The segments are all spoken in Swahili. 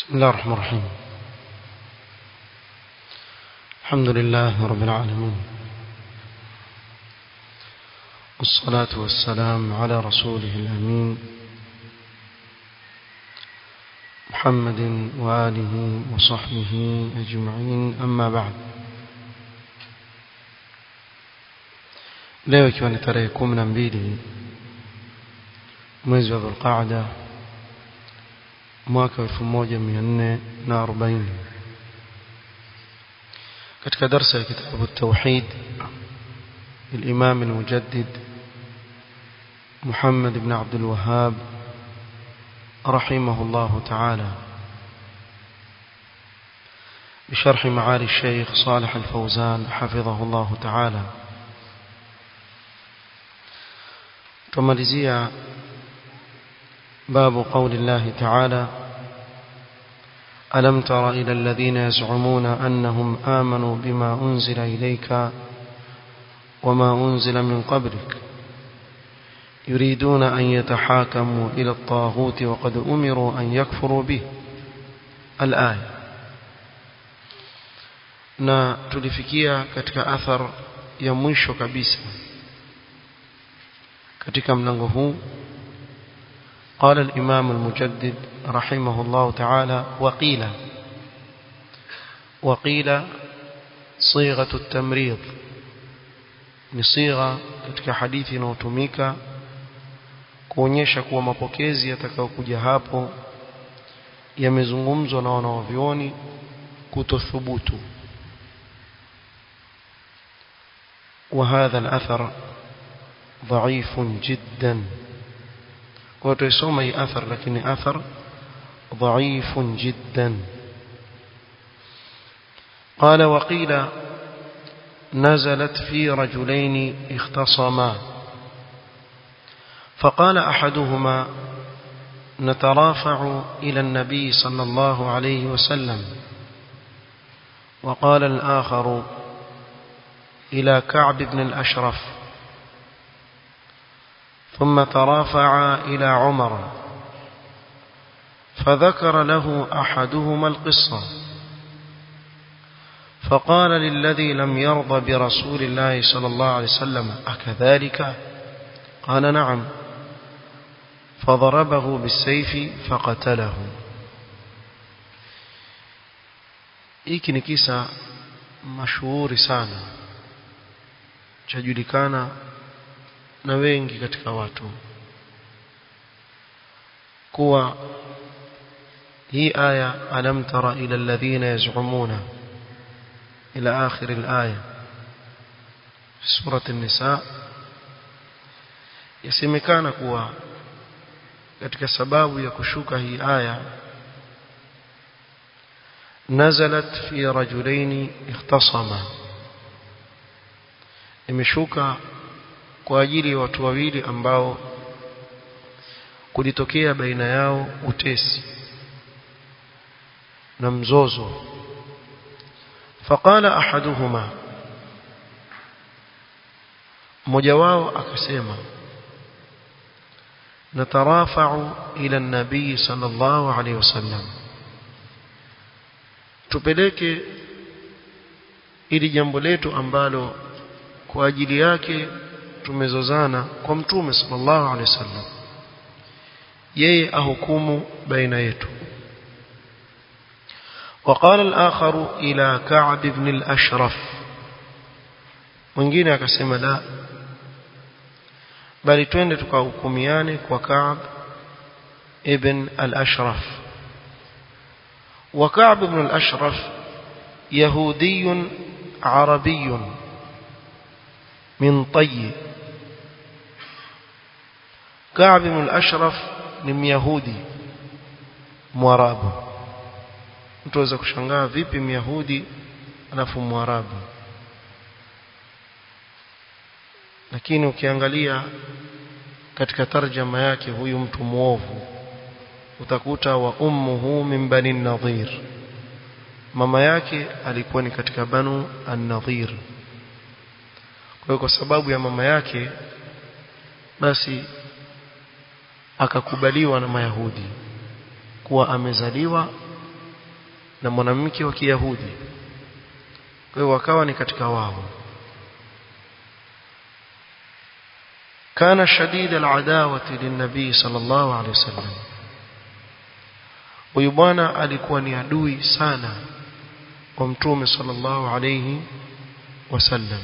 بسم الله الرحمن الرحيم الحمد لله رب العالمين والصلاة والسلام على رسوله الأمين محمد وآله وصحبه أجمعين أما بعد leo ikiwa ni tarehe kumi na mbili mwezi wa dhulqaada mwaka elfu moja mia nne na arobaini katika darsa ya kitabu tauhid الإمام المجدد محمد بن عبد الوهاب رحمه الله تعالى بشرح معالي الشيخ صالح الفوزان حفظه الله تعالى تماليزيا باب قول الله تعالى ألم تر إلى الذين يزعمون أنهم آمنوا بما أنزل إليك وما أنزل من قبلك يريدون أن يتحاكموا إلى الطاغوت وقد أمروا أن يكفروا به الآية na tulifikia katika athar ya mwisho kabisa katika mlango huu قال الإمام المجدد رحمه الله تعالى وقيل وقيل صيغة التمريض ni sigha katika hadithi inayotumika kuonyesha kuwa mapokezi yatakayokuja hapo yamezungumzwa na wanawavyoni kutothubutu وهذا الأثر ضعيف جدا وتسمى أي أثر لكن أثر ضعيف جدا قال وقيل نزلت في رجلين اختصما فقال أحدهما نترافع إلى النبي صلى الله عليه وسلم وقال الآخر إلى كعب بن الأشرف ثم ترافعا إلى عمر فذكر له أحدهما القصة فقال للذي لم يرضى برسول الله صلى الله عليه وسلم أكذلك قال نعم فضربه بالسيف فقتله hiki ni kisa mashuhuri sana chajulikana na wengi katika watu kuwa hii aya alam tara ila alladhina yaz'umuna إلى آخر الآية في سورة النساء yasemekana kuwa katika sababu ya kushuka hii aya nazalat fi rajulaini ikhtasama imeshuka kwa ajili ya watu wawili ambao kulitokea baina yao utesi na mzozo فقال احدهما mmoja wao akasema natarafa'u ila an-nabii sallallahu alayhi wasallam tupeleke ili jambo letu ambalo kwa ajili yake tumezozana kwa mtume sallallahu alayhi wasallam yeye ahukumu baina yetu وقال الآخر إلى كعب بن الأشرف mwingine akasema la bali twende tukahukumiane kwa Ka'b ibn al-Ashraf wa Ka'b ibn al-Ashraf yahudi arabi min Tayy Ka'b ibn al-Ashraf ni myahudi mwarabu mtu aweza kushangaa vipi myahudi alafu mwarabu lakini ukiangalia katika tarjama yake huyu mtu muovu utakuta wa ummuhu min bani nadhir mama yake alikuwa ni katika banu an-nadhir kwa hiyo kwa sababu ya mama yake basi akakubaliwa na mayahudi kuwa amezaliwa na mwanamke wa Kiyahudi kwa hiyo wakawa ni katika wao كان شديد العداوة للنبي صلى الله عليه وسلم huyu bwana alikuwa ni adui sana kwa mtume sallallahu alayhi wasallam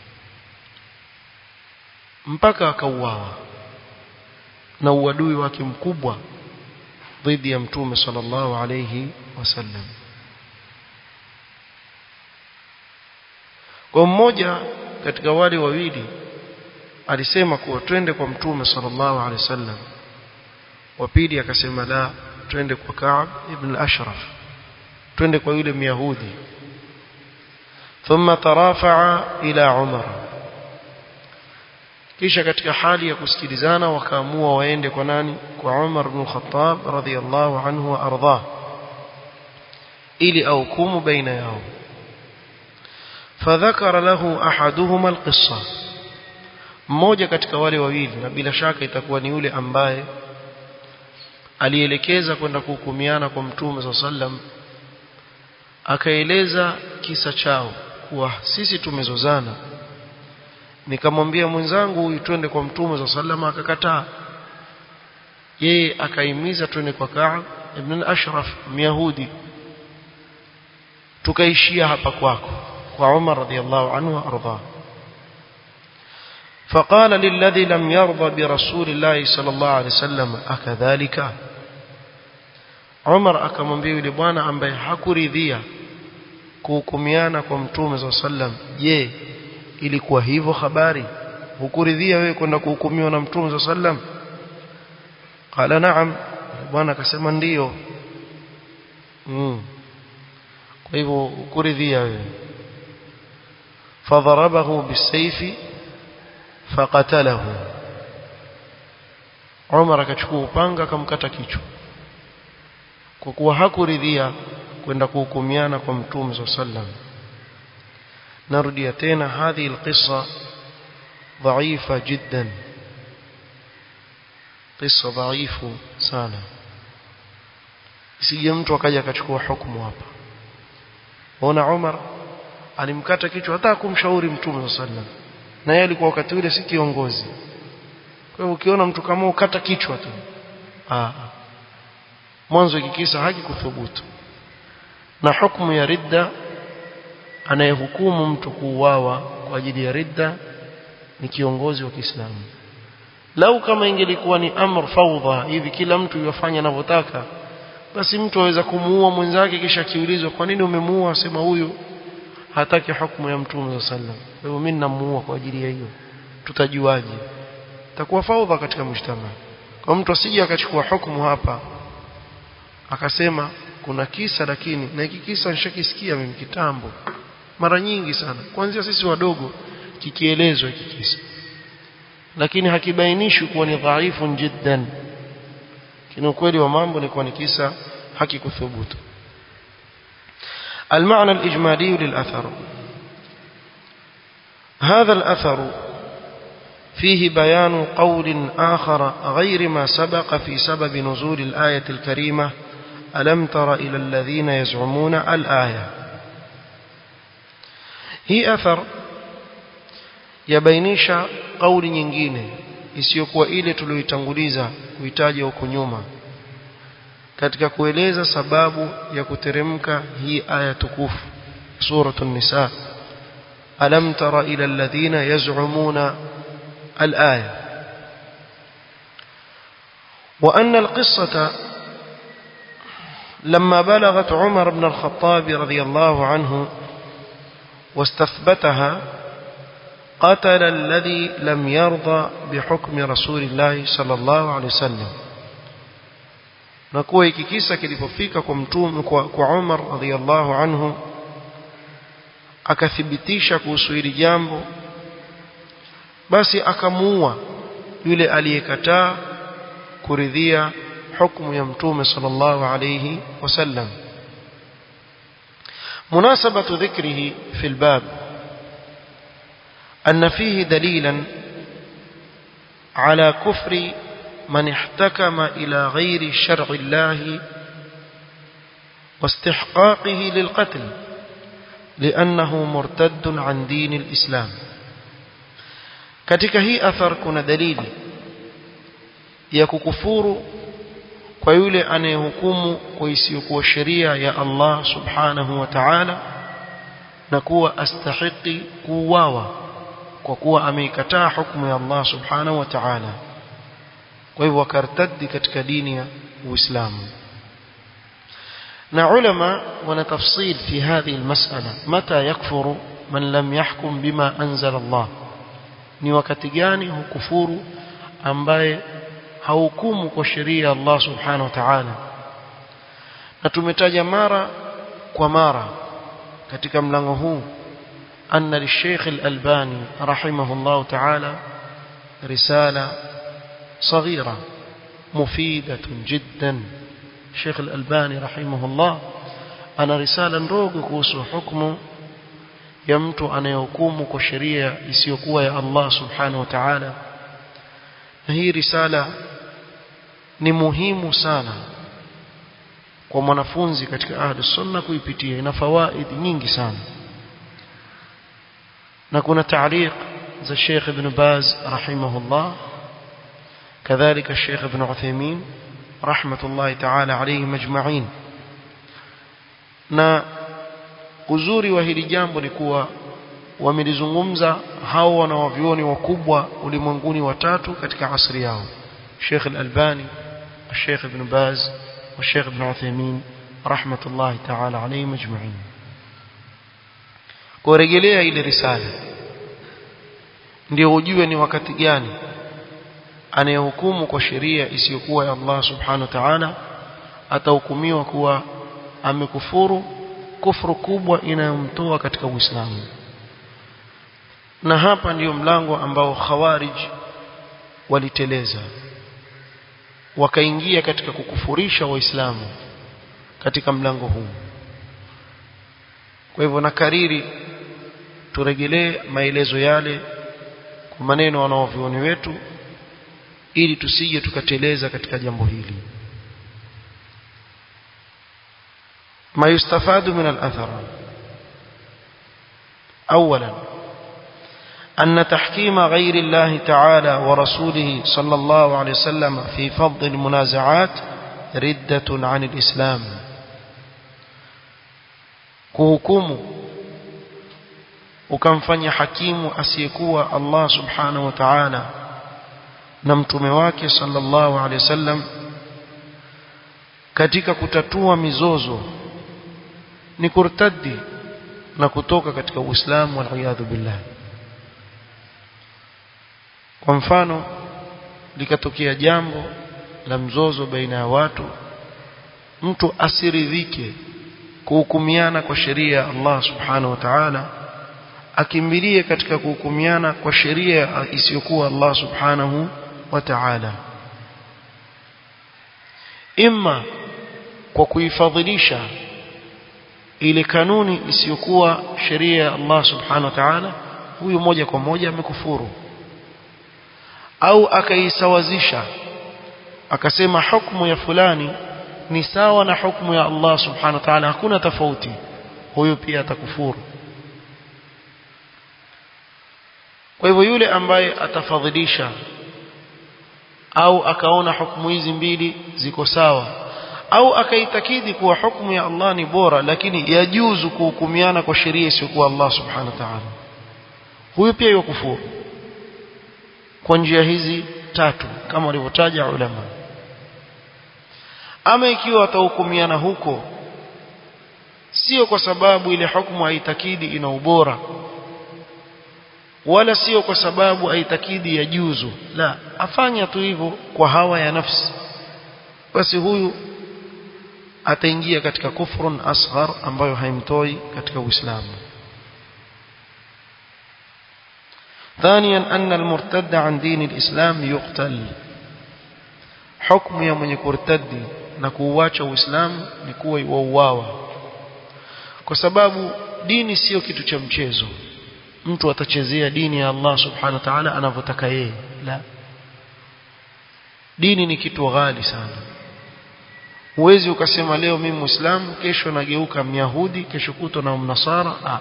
mpaka akauawa na uadui wake mkubwa dhidi ya mtume sallallahu alayhi wasallam kwa mmoja katika wale wawili alisema kuwa twende kwa mtume sallallahu alaihi wasallam wa pili akasema la twende kwa Ka'b ibn al-Ashraf twende kwa yule myahudi thumma tarafa'a ila Umar kisha katika hali ya kusikilizana wakaamua waende kwa nani kwa Umar ibn Khattab radhiyallahu anhu wa ardhah ili aukumu baina yao فذكر له احدهما القصه mmoja katika wale wawili na bila shaka itakuwa ni yule ambaye alielekeza kwenda kuhukumiana kwa mtume sallam akaeleza kisa chao kuwa sisi tumezozana nikamwambia mwenzangu huyu twende kwa mtume sallam akakataa yeye akaimiza twende kwa Ka'b ibn al-Ashraf myahudi tukaishia hapa kwako kwa Umar radhiallahu anhu arda فقال للذي لم يرضى برسول الله صلى الله عليه وسلم أكذلك عمر akamwambia yule bwana ambaye hakuridhia kuhukumiana kwa mtume صلى الله عليه وسلم je ilikuwa hivyo habari hukuridhia wewe kwenda kuhukumiwa na mtume صلى الله عليه وسلم qala na'am bwana akasema ndiyo mm. kwa hivyo hukuridhia wewe فضربه بالسيف فقتله Umar akachukua upanga akamkata kichwa kwa kuwa hakuridhia kwenda kuhukumiana kwa mtume صلى الله عليه وسلم narudia tena hadhi alqissa dhaifa jiddan qissa dhaifu sana isije mtu akaja akachukua hukumu hapa ona Umar alimkata kichwa hata kumshauri mtume sallam na yeye alikuwa wakati ule si kiongozi kwa hiyo ukiona mtu kama ukata kichwa tu ah mwanzo ikikisa haki kuthubutu na hukumu ya ridda anayehukumu mtu kuuawa kwa ajili ya ridda ni kiongozi wa Kiislamu lau kama ingelikuwa ni amr fawdha hivi kila mtu yafanya anavyotaka basi mtu aweza kumuua mwenzake kisha kiulizwa kwa nini umemuua sema huyu hataki hukumu ya mtume sallam kwa hiyo mimi namuua kwa ajili ya hiyo tutajuaje takuwa faudha katika mshtama kwa mtu asije akachukua hukumu hapa akasema kuna kisa lakini na hiki kisa nishakisikia mimi kitambo mara nyingi sana kuanzia sisi wadogo kikielezwa hiki kisa lakini hakibainishwi kuwa ni dhaifu jiddan kini ukweli wa mambo ni kuwa ni kisa hakikuthubutu المعنى الإجمالي للأثر هذا الأثر فيه بيان قول آخر غير ما سبق في سبب نزول الآية الكريمة ألم تر إلى الذين يزعمون الآية هي أثر yabainisha kauli nyingine isiyokuwa ile tuliyoitanguliza kuitaja huko nyuma katika kueleza sababu ya kuteremka hii aya tukufu suratul nisa alam tara ila alladhina yaz'umuna al-aya wa anna al-qissata لما بلغت عمر بن الخطاب رضي الله عنه واستثبتها قتل الذي لم يرضى بحكم رسول الله صلى الله عليه وسلم na kuwa hiki kisa kilipofika kwa mtume kwa, kwa Umar radhiallahu anhu akathibitisha kuhusu hili jambo basi akamuua yule aliyekataa kuridhia hukumu ya mtume sallallahu alayhi wasallam مناسبة ذكره في الباب أن فيه دليلا على كفر من احتكم إلى غير شرع الله واستحقاقه للقتل لأنه مرتد عن دين الإسلام katika hii athar kuna dalili ya kukufuru kwa yule anayehukumu kwa isiyokuwa sheria ya Allah subhanahu wa ta'ala na kuwa astahiki kuuawa kwa kuwa ameikataa hukumu ya Allah subhanahu wa ta'ala kwa hivyo wakartaddi katika dini ya Uislamu na ulama wana tafsil fi hadhihi almas'ala mata yakfuru man lam yahkum bima anzala Allah ni wakati gani hukufuru ambaye hahukumu kwa sheria ya Allah subhanahu wa ta'ala na tumetaja mara kwa mara katika mlango huu anna lisheikh al-albani rahimahullah ta'ala risala صغيرة مفيدة جدا الشيخ الألباني رحمه الله أنا رسالة ndogo kuhusu hukumu ya mtu anayehukumu kwa sheria isiyokuwa ya Allah subhanahu wa ta'ala na hii risala ni muhimu sana kwa mwanafunzi katika ahli sunna kuipitia ina fawaid nyingi sana na kuna taaliq za Sheikh Ibn Baz rahimahullah كذلك الشيخ ابن عثيمين رحمة الله تعالى عليهم أجمعين na uzuri wa hili jambo ni kuwa wamelizungumza hao wanawavyuoni wakubwa ulimwenguni watatu katika asri yao Sheikh Al-Albani Sheikh Ibn Baz na Sheikh Ibn Uthaymeen rahmatullahi ta'ala alayhim ajma'in kurejelea ile risala ndio ujue ni wakati gani anayehukumu kwa sheria isiyokuwa ya Allah subhanahu wa ta'ala atahukumiwa kuwa amekufuru kufuru kubwa inayomtoa katika Uislamu na hapa ndiyo mlango ambao khawarij waliteleza wakaingia katika kukufurisha waislamu katika mlango huu kwa hivyo nakariri turegelee maelezo yale kwa maneno wanaovioni wetu ili tusije tukateleza katika jambo hili ما يستفاد من الأثر أولا أن تحكيم غير الله تعالى ورسوله صلى الله عليه وسلم في فض المنازعات ردة عن الإسلام كهكم ukamfanya hakimu asiyekuwa Allah subhanahu wa ta'ala na mtume wake sallallahu alaihi wasallam katika kutatua mizozo ni kurtadi na kutoka katika Uislamu waliyadhu billah kwa mfano likatokea jambo la mzozo baina ya watu mtu asiridhike kuhukumiana kwa sheria ya Allah subhanahu wa ta'ala akimbilie katika kuhukumiana kwa sheria isiyokuwa Allah subhanahu wa ta'ala imma kwa kuifadhilisha ile kanuni isiyokuwa sheria ya Allah subhanahu wa ta'ala huyu moja kwa moja amekufuru au akaisawazisha akasema hukumu ya fulani ni sawa na hukumu ya Allah subhanahu wa ta'ala hakuna tofauti huyu pia atakufuru kwa hivyo yule ambaye atafadhilisha au akaona hukumu hizi mbili ziko sawa au akaitakidi kuwa hukumu ya Allah ni bora lakini yajuzu kuhukumiana kwa sheria isiyokuwa Allah subhanahu wa ta'ala huyu pia yokufuru kwa njia hizi tatu kama walivyotaja ulama ama ikiwa atahukumiana huko sio kwa sababu ile hukumu haitakidi ina ubora wala sio kwa sababu haitakidi ya juzu la afanya tu hivyo kwa hawa ya nafsi basi huyu ataingia katika kufrun asghar ambayo haimtoi katika Uislamu ثانيا أن المرتد عن دين الإسلام يقتل حكم يا من يرتد نكواcha Uislamu ni kuwa wauawa kwa sababu dini sio kitu cha mchezo mtu atachezea dini ya Allah subhanahu wa ta'ala anavyotaka yeye la dini ni kitu ghali sana huwezi ukasema leo mimi muislamu kesho nageuka myahudi kesho kutwa na mnasara a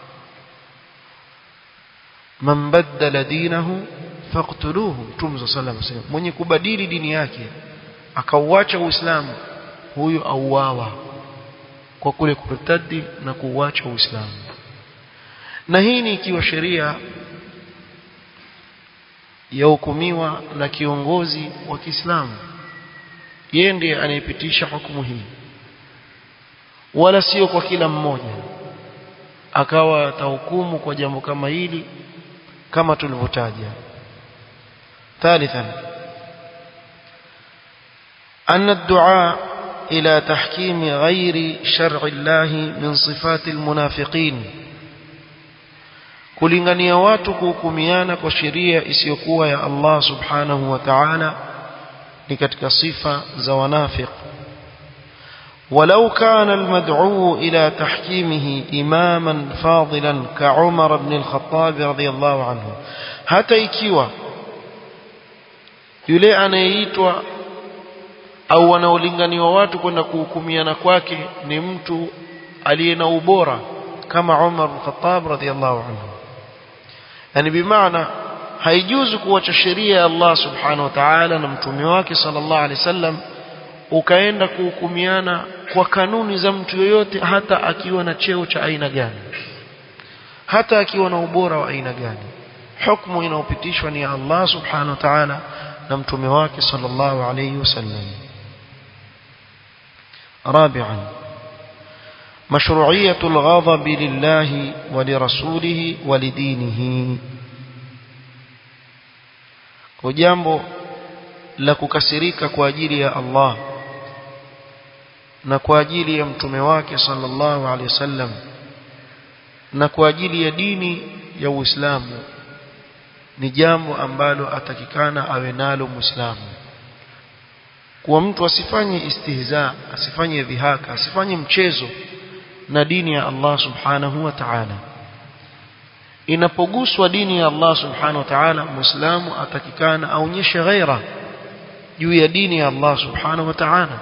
man baddala dinahu faqtuluhu mtume sallallahu alayhi wasallam mwenye kubadili dini yake akauacha uislamu huyo auawa kwa kule kurtadi na kuuacha uislamu na hii ni ikiwa sheria yahukumiwa na kiongozi wa Kiislamu yeye ndiye anayepitisha hukumu hii wala sio kwa kila mmoja akawa atahukumu kwa jambo kama hili kama tulivyotaja ثالثا أن الدعاء إلى تحكيم غير شرع الله من صفات المنافقين kulingania watu kuhukumiana kwa sheria isiyokuwa ya Allah subhanahu wa ta'ala ni katika sifa za wanafiq ولو كان المدعو إلى تحكيمه إماما فاضلا كعمر بن الخطاب رضي الله عنه حتى ikiwa yule anayeitwa au wanaolinganiwa watu kwenda kuhukumiana kwake ni mtu aliye na ubora kama Umar bin Khattab radhiyallahu anhu yani bimaana haijuzu kuacha sheria ya Allah subhanahu wa ta'ala na mtume wake sallallahu alaihi wasallam ukaenda kuhukumiana kwa kanuni za mtu yoyote hata akiwa na cheo cha aina gani hata akiwa na ubora wa aina gani hukumu inayopitishwa ni ya Allah subhanahu wa ta'ala na mtume wake sallallahu alayhi wasallam رابعا مشروعية الغضب لله ولرسوله ولدينه وجambo la kukasirika kwa ajili ya Allah na kwa ajili ya mtume wake sallallahu alaihi wasallam na kwa ajili ya dini ya Uislamu ni jambo ambalo atakikana awe nalo Muislamu kuwa mtu asifanye istihza asifanye dhihaka asifanye mchezo na dini ya Allah subhanahu wa ta'ala inapoguswa dini ya Allah subhanahu wa ta'ala muislamu atakikana aonyeshe ghaira juu ya dini ya Allah subhanahu wa ta'ala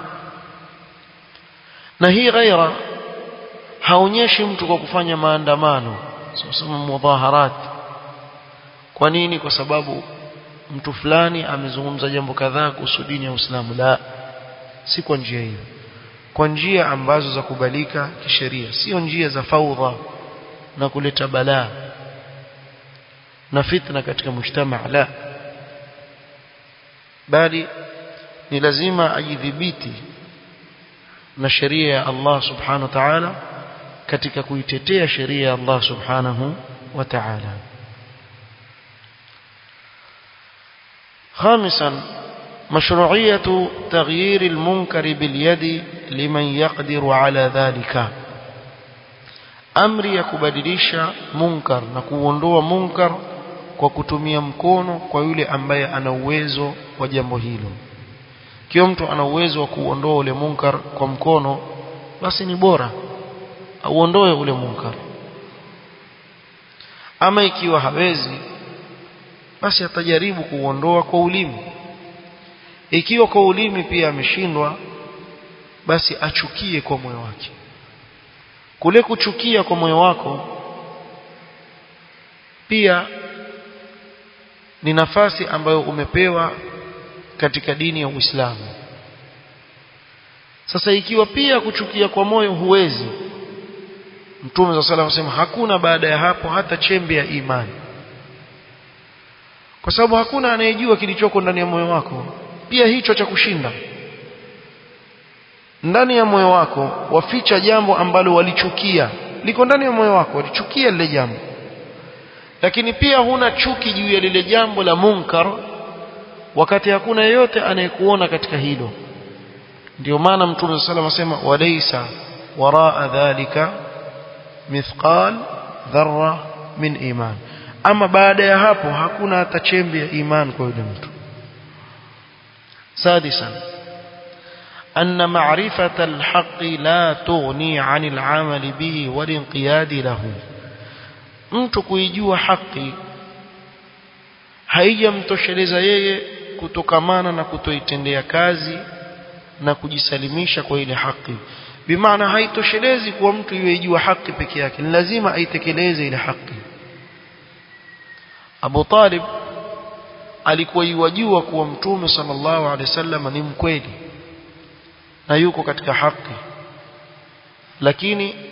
na hii ghaira haonyeshi mtu kwa kufanya maandamano sasa mudhaharat kwa nini kwa sababu mtu fulani amezungumza jambo kadhaa kuhusu dini ya Uislamu la si kwa njia hiyo kwa njia ambazo za kubalika kisheria sio njia za faudha na kuleta balaa na fitna katika mujtama la bali ni lazima ajidhibiti na sheria ya Allah subhanahu wa ta'ala katika kuitetea sheria ya Allah subhanahu wa ta'ala خامسا مشروعية تغيير المنكر باليد لمن يقدر على ذلك amri ya kubadilisha munkar na kuondoa munkar kwa kutumia mkono kwa yule ambaye ana uwezo wa jambo hilo kiwa mtu ana uwezo wa kuondoa ule munkar kwa mkono basi ni bora auondoe ule munkar ama ikiwa hawezi basi atajaribu kuondoa kwa ulimi ikiwa kwa ulimi pia ameshindwa basi achukie kwa moyo wake kule kuchukia kwa moyo wako pia ni nafasi ambayo umepewa katika dini ya Uislamu sasa ikiwa pia kuchukia kwa moyo huwezi Mtume صلى الله عليه hakuna baada ya hapo hata chembe ya imani kwa sababu hakuna anayejua kilichoko ndani ya moyo wako pia hicho cha kushinda ndani ya moyo wako waficha jambo ambalo walichukia liko ndani ya moyo wako walichukia lile jambo lakini pia huna chuki juu ya lile jambo la munkar wakati hakuna yeyote anayekuona katika hilo ndio maana mtume sallallahu alayhi wasallam walaysa waraa dhalika mithqal dharra min iman ama baada ya hapo hakuna hata chembe ya iman kwa yule mtu سادسا أن معرفة الحق لا تغني عن العمل به والانقياد له mtu kuijua haki haijamtosheleza yeye kutokamana na kutoitendea kazi na kujisalimisha kwa ile haki bimaana haitoshelezi kuwa mtu iwe ijua haki peke yake ni lazima aitekeleze ile haki Abu Talib alikuwa iwajua kuwa mtume sallallahu alaihi wasallam ni mkweli na yuko katika haki lakini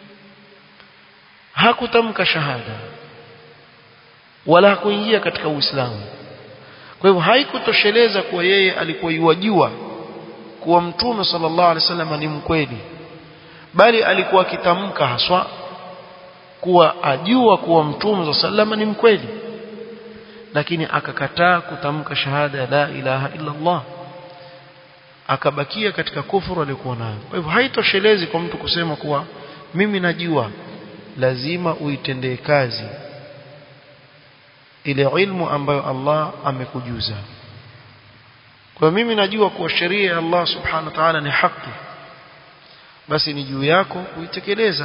hakutamka shahada wala hakuingia katika Uislamu kwa hivyo haikutosheleza kuwa yeye alikuwa iwajua kuwa mtume sallallahu alaihi wasallam ni mkweli bali alikuwa akitamka haswa kuwa ajua kuwa mtume sallallahu ni mkweli lakini akakataa kutamka shahada ya la ilaha illa Allah akabakia katika kufuru aliyokuwa nayo kwa hivyo haitoshelezi kwa mtu kusema kuwa mimi najua lazima uitendee kazi ile ilmu ambayo Allah amekujuza kwa mimi najua kuwa sheria ya Allah subhanahu wa ta'ala ni haki basi ni juu yako kuitekeleza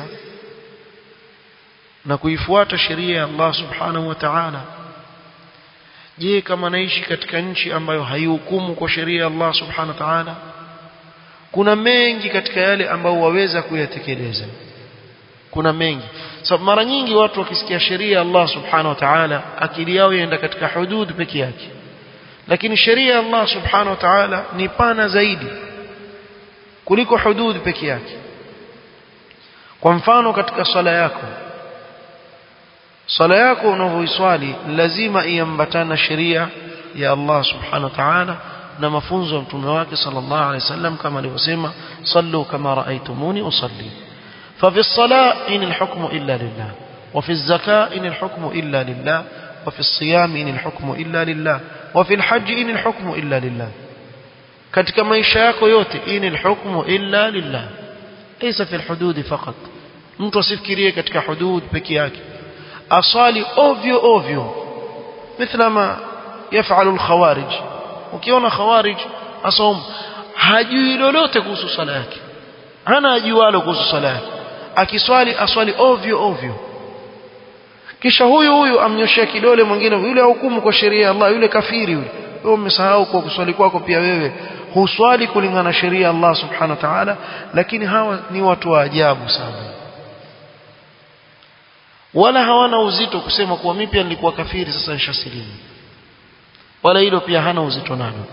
na kuifuata sheria ya Allah subhanahu wa ta'ala je kama naishi katika nchi ambayo haihukumu kwa sheria ya Allah subhanahu wa ta'ala kuna mengi katika yale ambayo waweza kuyatekeleza kuna mengi sababu so, mara nyingi watu wakisikia sheria ya Allah subhanahu wa ta'ala akili yao inaenda katika hudud peke yake lakini sheria ya Allah subhanahu wa ta'ala ni pana zaidi kuliko hudud peke yake kwa mfano katika swala yako swala yako unavyoiswali lazima iambatana sheria ya Allah subhanahu wa ta'ala na mafunzo ya mtume wake sallallahu alaihi wasallam kama alivyosema sallu kama raaitumuni usalli ففي الصلاة إن الحكم إلا لله وفي الزكاة إن الحكم إلا لله وفي الصيام إن الحكم إلا لله وفي الحج إن الحكم إلا لله katika maisha yako yote ini alhukmu illa lillah laysa fi alhudud faqat mtu asifikirie katika hudud peke yake asali ovyo ovyo mithla ma yafalu alkhawarij ukiona khawarij asom hajui lolote kuhusu sala yake hana ajualo kuhusu sala yake akiswali aswali ovyo ovyo kisha huyu huyu amnyoshia kidole mwingine yule hukumu kwa sheria ya Allah yule kafiri yule wewe umesahau kwa kuswali kwako pia wewe huswali kulingana na sheria ya Allah subhanahu wa ta'ala lakini hawa ni watu wa ajabu sana wala hawana uzito kusema kuwa mimi pia nilikuwa kafiri sasa nishasilimu wala hilo pia hana uzito nalo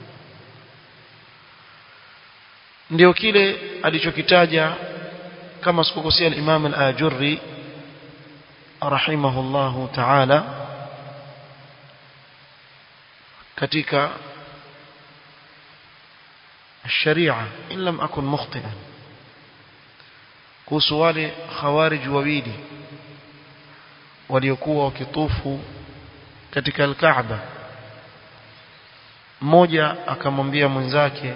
ndio kile alichokitaja kama sikukosea al-Imam al-Ajurri rahimahullahu ta'ala katika الشريعة إن لم أكن مخطئا kuhusu wale khawarij wawili waliokuwa wakitufu katika al-Kaaba mmoja akamwambia mwenzake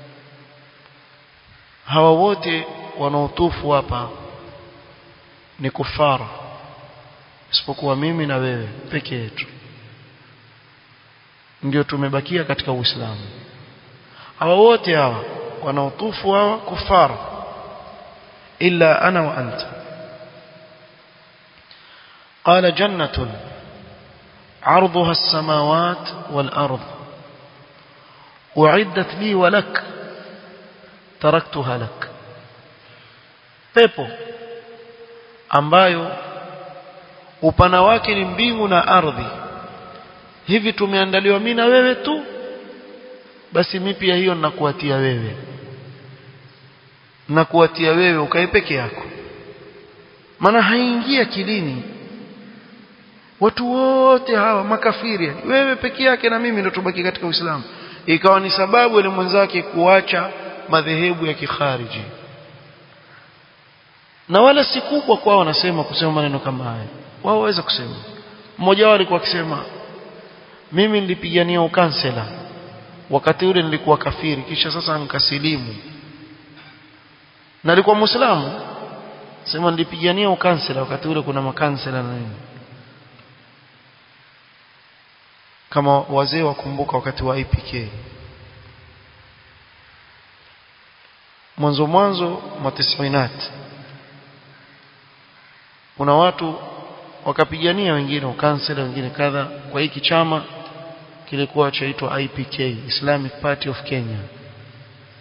hawa wote wanaotufu hapa ni kufara isipokuwa mimi na wewe peke yetu ndio tumebakia katika Uislamu hawa wote hawa wanaotufu hawa kufara illa ana wa anta قال جنة عرضها السماوات والأرض أعدت لي ولك تركتها لك pepo ambayo upana wake ni mbingu na ardhi hivi tumeandaliwa mimi na wewe tu basi mimi pia hiyo ninakuatia wewe nakuatia wewe ukae peke yako maana haingia kilini watu wote hawa makafiri wewe peke yake na mimi ndo tubaki katika Uislamu ikawa ni sababu ile mwenzake kuacha madhehebu ya kikhariji na wala si kubwa kwao wanasema kusema maneno kama haya wao waweza kusema mmoja wao alikuwa akisema mimi nilipigania ukansela wakati ule nilikuwa kafiri kisha sasa nikasilimu na alikuwa muislamu sema nilipigania ukansela wakati ule kuna makansela na nini kama wazee wakumbuka wakati wa IPK mwanzo mwanzo mwa tisainati kuna watu wakapigania wengine ukansela wengine kadha kwa hiki chama kilikuwa chaitwa IPK Islamic Party of Kenya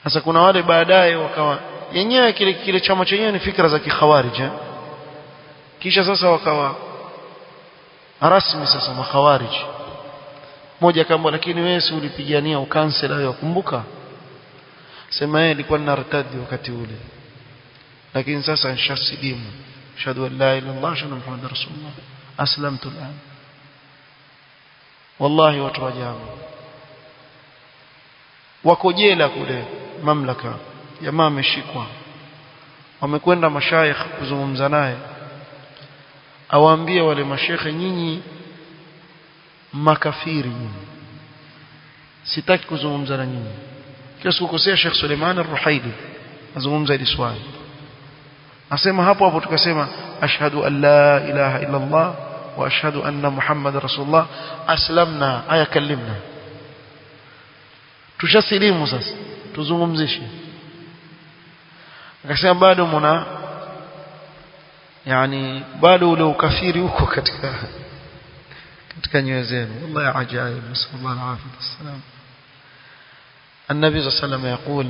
sasa kuna wale baadaye wakawa yenyewe kile kile chama chenyewe ni fikra za kikhawarij eh? kisha sasa wakawa rasmi sasa makhawarij moja kama lakini wewe si ulipigania ukansela wewe kumbuka sema yeye alikuwa nartadi wakati ule lakini sasa nishasilimu ashhadu an la ilaha illallah ashhadu anna muhammadar rasulullah aslamtu al'an wallahi watu wajabu wako jela kule mamlaka jamaa ameshikwa wamekwenda mashaikh kuzungumza naye awaambie wale mashekhe nyinyi makafiri nyinyi sitaki kuzungumza na nyinyi kila sikukosea Sheikh Suleiman Ar-Ruhaili azungumza hili swali nasema hapo hapo tukasema ashhadu an la ilaha illa Allah wa ashhadu anna Muhammad rasulullah aslamna aya kallimna tushasilimu sasa tuzungumzishe akasema bado mna yani bado ule ukafiri huko katika katika nyoyo zenu wallahi ajaib nasallallahu alaihi wasallam النبي صلى الله عليه وسلم يقول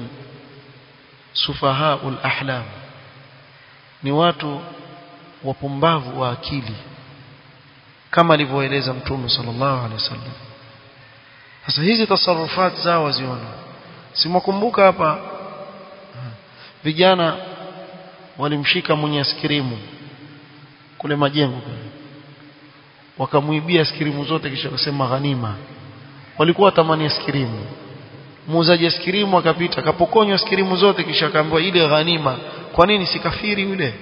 سفهاء الأحلام ni watu wapumbavu wa akili kama alivyoeleza mtume sallallahu alaihi wasallam sasa hizi tasarufat zao waziona simwakumbuka hapa vijana walimshika mwenye askirimu kule majengo kule wakamuibia askirimu zote kisha kusema ghanima walikuwa tamani askirimu muuzaji askirimu akapita akapokonywa askirimu zote kisha akaambiwa ile ghanima kwa nini si kafiri yule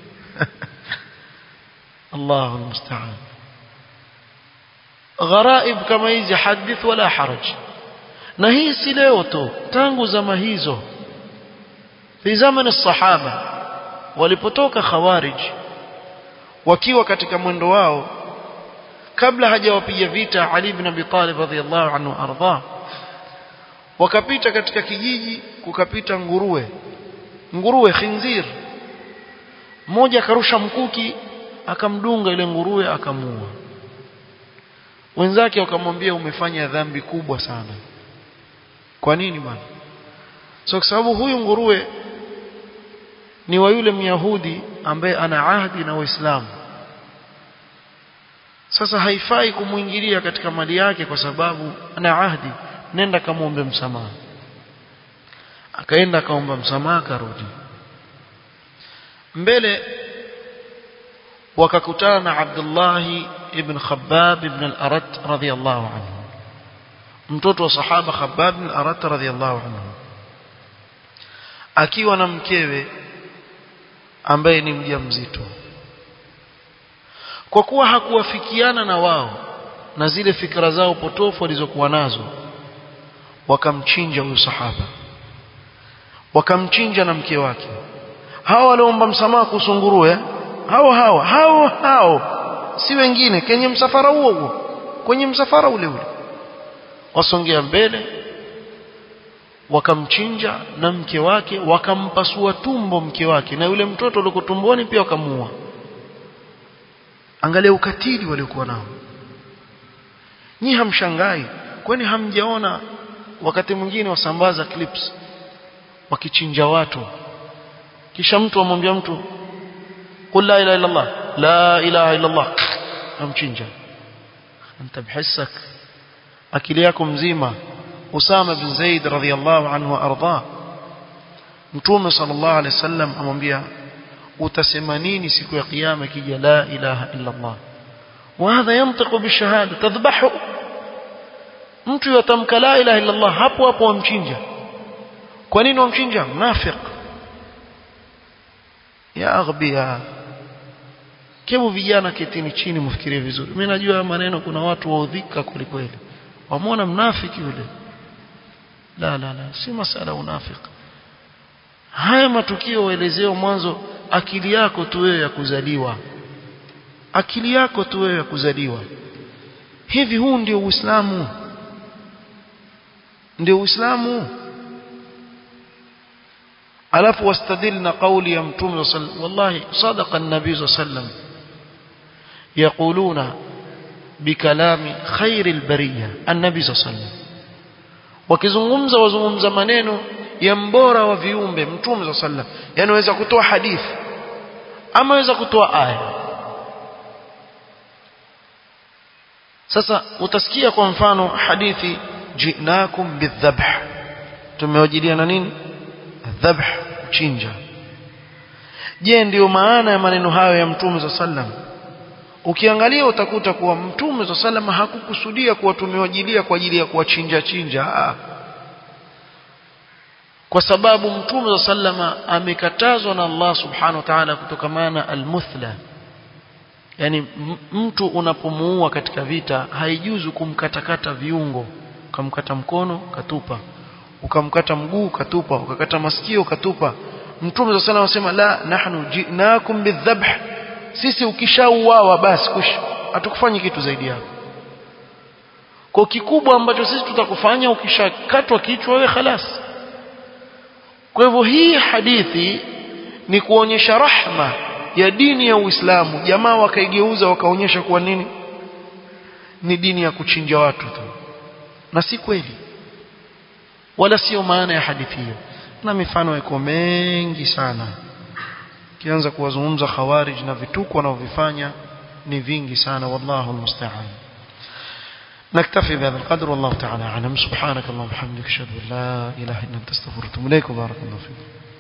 Allahu almusta'an gharaib kama hizi hadith wala haraj na hii si leo tu tangu zama hizo fi zamani sahaba walipotoka khawarij wakiwa katika mwendo wao kabla hajawapiga vita Ali ibn Abi Talib radhiyallahu anhu ardha wakapita katika kijiji kukapita nguruwe nguruwe khinzir mmoja akarusha mkuki akamdunga ile nguruwe akamuua wenzake wakamwambia umefanya dhambi kubwa sana kwa nini bwana so kwa sababu huyu nguruwe ni wa yule myahudi ambaye ana ahdi na waislamu sasa haifai kumuingilia katika mali yake kwa sababu ana ahdi nenda kamwombe msamaha akaenda akaomba msamaha akarudi mbele wakakutana na Abdullah ibn Khabbab ibn al-Arat radhiyallahu anhu mtoto wa sahaba Khabbab ibn al-Arat radhiyallahu anhu akiwa na mkewe ambaye ni mjamzito kwa kuwa hakuwafikiana na wao na zile fikra zao potofu walizokuwa nazo wakamchinja huyu sahaba wakamchinja na mke wake hawa waliomba msamaha kuhusu nguruwe hao hao hao hao si wengine kwenye msafara huo huo kwenye msafara ule ule wasongea mbele wakamchinja na mke wake wakampasua tumbo mke wake na yule mtoto aliyeko tumboni pia wakamuua angalia ukatili waliokuwa nao nyi hamshangai kwani hamjaona wakati mwingine wasambaza clips wakichinja watu kisha mtu amwambia mtu qul la ilaha illa allah la ilaha illa allah amchinja anta bihissak akili yako mzima Usama bin Zaid radhiyallahu anhu arda Mtume sallallahu alaihi wasallam amwambia utasema nini siku ya kiyama kija la ilaha illa Allah وهذا ينطق بالشهاده تذبحه mtu yatamka la ilaha illa Allah hapo hapo wamchinja kwa nini wamchinja mnafiq ya aghbiya kebu vijana ketini chini mfikirie vizuri mimi najua maneno kuna watu waudhika kwelikweli wamwona mnafiki yule la la la si masala unafiki haya matukio waelezeo mwanzo akili yako tu wewe ya kuzaliwa akili yako tu wewe ya kuzaliwa hivi huu ndio uislamu ndio uislamu alafu wastadilna qawli ya mtume wallahi sadaqa an-nabii sallam yaquluna bikalami khairil bariya an-nabii sallam wakizungumza wazungumza maneno ya mbora wa viumbe mtume za sallam yani waweza kutoa hadithi ama waweza kutoa aya sasa utasikia kwa mfano hadithi jinakum bidhabh tumewajilia na nini dhabh kuchinja je ndiyo maana ya maneno hayo ya mtume za sallam ukiangalia utakuta kuwa mtume za sallam hakukusudia kuwa tumewajilia kwa ajili ya kuwachinja chinja Aa. kwa sababu mtume za sallama amekatazwa na Allah subhanahu wa ta'ala kutokamana almuthla yani mtu unapomuua katika vita haijuzu kumkatakata viungo ukamkata mkono katupa ukamkata mguu katupa ukakata masikio katupa mtume sallallahu alayhi wasallam la nahnu jinakum bidhabh sisi ukishauawa basi kush hatukufanyi kitu zaidi hapo kwa kikubwa ambacho sisi tutakufanya ukishakatwa kichwa wewe khalas kwa hivyo hii hadithi ni kuonyesha rahma ya dini ya Uislamu jamaa wakaigeuza wakaonyesha kuwa nini ni dini ya kuchinja watu tu na si kweli wala sio maana ya hadithi hiyo na mifano iko mengi sana kianza kuwazungumza khawarij na vituko wanavyofanya ni vingi sana wallahu almusta'an نكتفي بهذا القدر والله تعالى اعلم سبحانك اللهم وبحمدك اشهد ان لا اله الا انت استغفرك واتوب اليك وبارك الله فيك